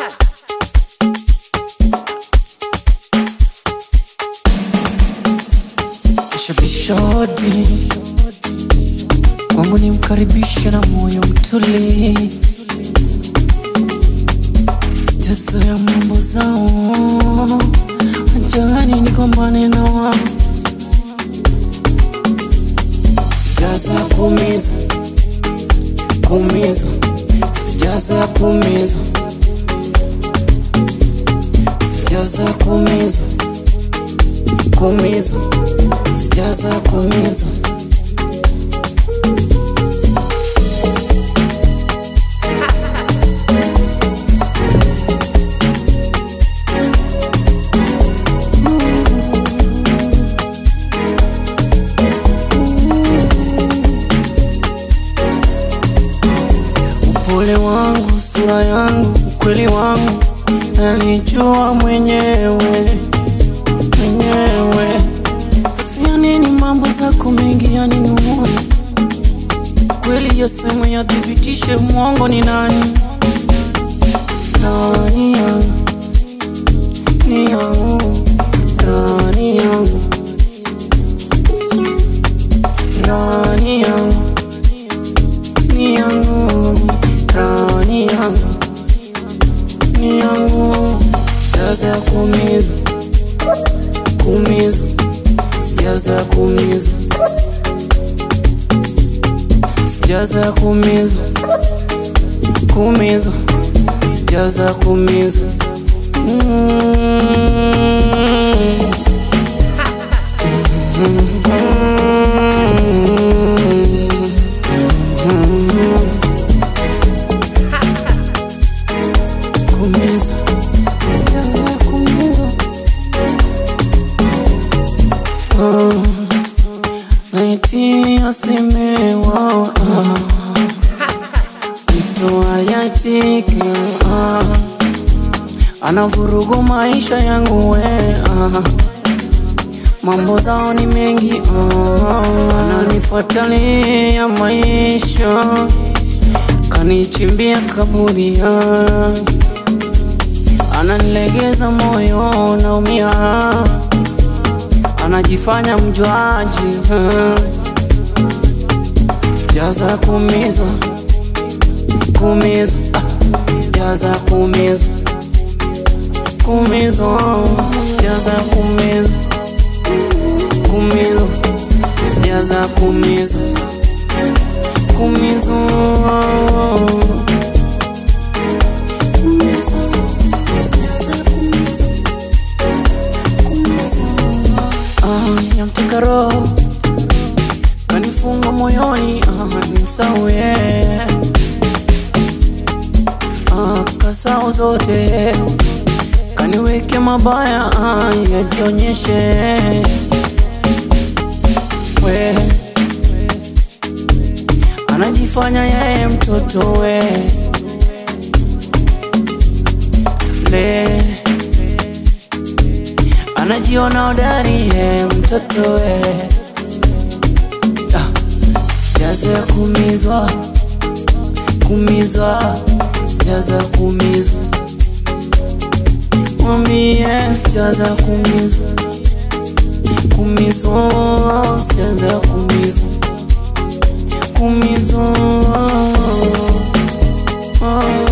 Shabishodi kwangu ni mkaribishe na moyo mtuli, sijazoea mambo zao, ajani nikombane na wao, sijazoea kuumiza kuumiza, sijazoea kuumiza, sijazoea kuumiza kuumiza, sijazoea kuumiza. Upole wangu, sura yangu, ukweli wangu, nalijua mwenyewe mwenyewe. Sasa ya nini mambo zako mengi yaninung'una? Kweli yasema yathibitishe mwongo ni nani? Nani yangu, ni yangu, nani yangu, nani yangu ni yangu, rani yangu, ni yangu. Sijazoea kuumiza, kuumiza, sijazoea kuumiza, sijazoea kuumiza, kuumiza, sijazoea kuumiza. Mm. Kuumiza, sijazoea kuumiza. Ah, laiti asemewa ah, mtu ayatike ah, anavurugu maisha yangu we ah, mambo zao ni mengi ah, ananifuatalia maisha kanichimbia kaburi ah, ananilegeza moyo naumia anajifanya mjuaji ah. sijaza kuumizwa kuumizwa ah. sijaza kuumizwa kuumizwa sijaza kuumizwa kuumizwa sijaza kuumizwa kuumizwa Ah, yamteka roho kanifunga moyoni ah, nimsaue ah, kasao zote kaniweke mabaya ah, yajionyeshe we anajifanya yeye mtoto we le anajiona hodari ye mtoto we Ah, sijazoea kuumizwa kuumizwa sijazoea kuumizwa mwambie sijazoea kuumizwa kuumizwa sijazoea kuumizwa kuumizwa Ah.